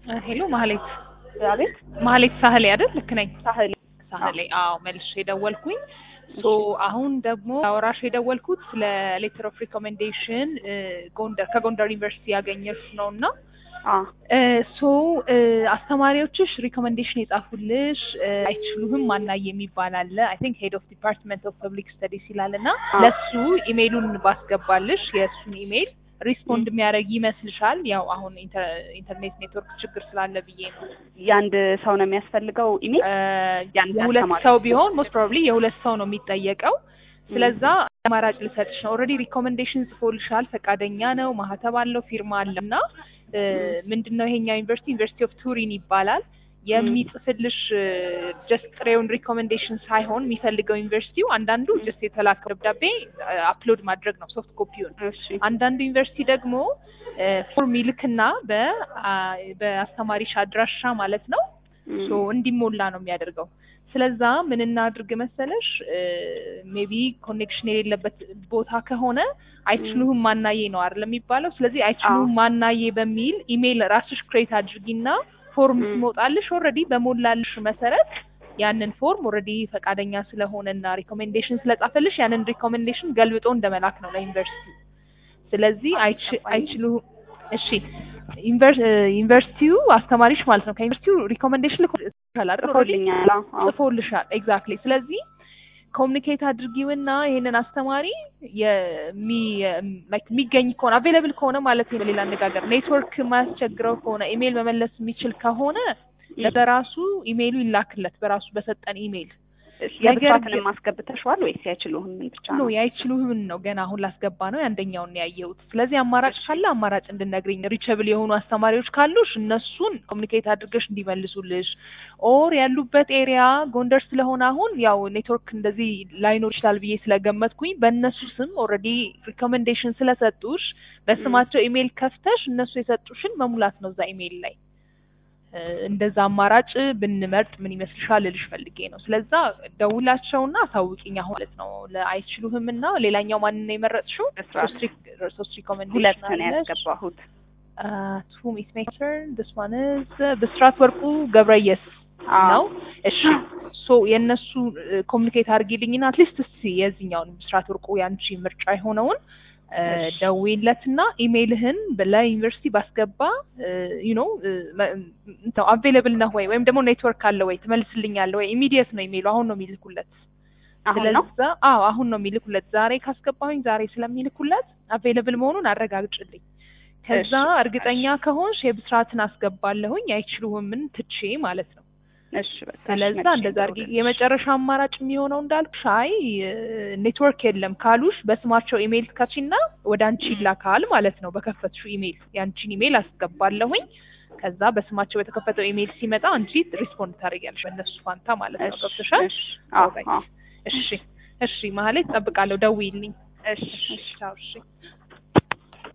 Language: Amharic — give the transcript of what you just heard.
ሄሎ ማህሌት አቤት ማህሌት ሳህሌ አይደል? ልክ ነኝ? ሳህል ሳህሌ አዎ፣ መልሼ የደወልኩኝ ሶ አሁን ደግሞ አወራሽ የደወልኩት ስለ ሌተር ኦፍ ሪኮሜንዴሽን ጎንደር ከጎንደር ዩኒቨርሲቲ ያገኘሽ ነው እና ሶ አስተማሪዎችሽ ሪኮሜንዴሽን የጻፉልሽ አይችሉህም ማናየ የሚባል አለ አይ ቲንክ ሄድ ኦፍ ዲፓርትመንት ኦፍ ፐብሊክ ስተዲስ ይላል እና ለሱ ኢሜይሉን ባስገባልሽ የእሱን ኢሜይል ሪስፖንድ የሚያደርግ ይመስልሻል? ያው አሁን ኢንተርኔት ኔትወርክ ችግር ስላለ ብዬ ነው። የአንድ ሰው ነው የሚያስፈልገው ኢሜል የአንድ የሁለት አስተማሪ? ሰው ቢሆን ሞስት ፕሮባብሊ የሁለት ሰው ነው የሚጠየቀው። ስለዛ አማራጭ ልሰጥሽ ነው። ኦልሬዲ ሪኮሜንዴሽን ጽፎልሻል፣ ፈቃደኛ ነው፣ ማህተብ አለው፣ ፊርማ አለ እና ምንድን ነው ይሄኛው ዩኒቨርሲቲ ዩኒቨርሲቲ ኦፍ ቱሪን ይባላል። የሚጽፍልሽ ጀስት ጥሬውን ሪኮሜንዴሽን ሳይሆን የሚፈልገው ዩኒቨርሲቲው አንዳንዱ ጀስት የተላከው ደብዳቤ አፕሎድ ማድረግ ነው ሶፍት ኮፒውን እሺ አንዳንዱ ዩኒቨርሲቲ ደግሞ ፎርም ይልክና በ- አ- በአስተማሪሽ አድራሻ ማለት ነው ሶ እንዲሞላ ነው የሚያደርገው። ስለዛ ምን እናድርግ መሰለሽ ሜቢ ኮኔክሽን የሌለበት ቦታ ከሆነ አይችሉህም ማናዬ ነው አይደል የሚባለው። ስለዚህ አይችሉህም ማናዬ በሚል ኢሜይል ራስሽ ክሬት አድርጊና ፎርም ም። ሲሞጣልሽ ኦልሬዲ በሞላልሽ መሰረት ያንን ፎርም ኦልሬዲ ፈቃደኛ ስለሆነና ሪኮሜንዴሽን ስለጻፈልሽ ያንን ሪኮሜንዴሽን ገልብጦ እንደመላክ ነው ለዩኒቨርሲቲ። ስለዚህ አይች- አይችሉህም እሺ ዩኒቨር- ዩኒቨርሲቲው አስተማሪሽ ማለት ነው ከዩኒቨርሲቲው ሪኮሜንዴሽን ልኮልሻል አይደል? ኦልሬዲ ጽፎልኛል። አዎ፣ አዎ። ጽፎልሻል ኤግዛክትሊ። ስለዚህ ኮሚኒኬት አድርጊውና ይሄንን አስተማሪ የሚ ላይክ የሚገኝ ከሆነ አቬይላብል ከሆነ ማለት ነው። በሌላ አነጋገር ኔትወርክ ማያስቸግረው ከሆነ ኢሜይል መመለስ የሚችል ከሆነ በራሱ ኢሜይሉ ይላክለት በራሱ በሰጠን ኢሜይል እሺ፣ ነገር የብስራትንም ግን- ማስገብተሽዋል ወይስ አይችሉህም? ምን ብቻ ኖ ነው? ያይችሉህም ነው ገና አሁን ላስገባ ነው ያንደኛውን ነው ያየሁት። ስለዚህ አማራጭ ካለ አማራጭ እንድነግሪኝ ሪቸብል የሆኑ አስተማሪዎች ካሉሽ እነሱን ኮሚኒኬት አድርገሽ እንዲመልሱልሽ ኦር ያሉበት ኤሪያ ጎንደር ስለሆነ አሁን ያው ኔትወርክ እንደዚህ ላይኖር ይችላል ብዬ ስለገመትኩኝ በእነሱ ስም ኦልሬዲ ሪኮሜንዴሽን ስለሰጡሽ በስማቸው ኢሜይል ከፍተሽ እነሱ የሰጡሽን መሙላት ነው እዛ ኢሜይል ላይ እ፣ እንደዛ አማራጭ ብንመርጥ ምን ይመስልሻል ልልሽ ፈልጌ ነው። ስለዛ ደውላቸውና አሳውቂኝ አሁን ማለት ነው። ለአይችሉህም እና ሌላኛው ማንን ነው የመረጥሽው? ብስራት ሶስት ሪክ- ሶስት ሁለት ሪኮሜንዴሽን ነው ያስገባሁት። ቱ ሚስ ሜክቸር this one is ብስራት ወርቁ ገብረየስ አዎ። ነው። እሺ ሶ የእነሱ ኮሚኒኬት አድርጊልኝና አትሊስት እስቲ የዚህኛውን ብስራት ወርቁ ያንቺ ምርጫ የሆነውን እሺ። ደውይለትና ኢሜይልህን ለዩኒቨርሲቲ ባስገባ ዩ ኖ አቬይለብል ነህ ወይ ወይም ደግሞ ኔትወርክ አለ ወይ ትመልስልኛለህ ወይ ኢሚዲየት ነው ኢሜይሉ አሁን ነው የሚልኩለት አሁን ነው ስለዛ አዎ አሁን ነው የሚልኩለት ዛሬ ካስገባሁኝ ዛሬ ስለሚልኩለት አቬይለብል መሆኑን አረጋግጭልኝ ከዛ እሺ፣ እርግጠኛ ከሆንሽ የብስራትን አስገባለሁኝ አይችሉህምን ትቼ ማለት ነው እሺ፣ በቃ እሺ፣ ስለዛ መልሼ እንደዛ አድርጊ ልደውልልሽ። የመጨረሻ አማራጭ የሚሆነው እንዳልኩሽ አይ ኔትወርክ የለም ካሉሽ በስማቸው ኢሜይል ትከቺና ወደ አንቺ ይላካል ማለት ነው በከፈትሽው ኢሜይል የአንቺን ኢሜይል አስገባለሁኝ ከዛ በስማቸው በተከፈተው ኢሜይል ሲመጣ አንቺ ሪስፖንድ ታደርጊያለሽ በእነሱ ፋንታ ማለት ነው እሺ፣ ገብቶሻል እሺ፣ አዎ፣ ኦልራይት። አዎ። እሺ እሺ ማለት እጠብቃለሁ ደውይልኝ እሺ፣ እሺ ቻው እሺ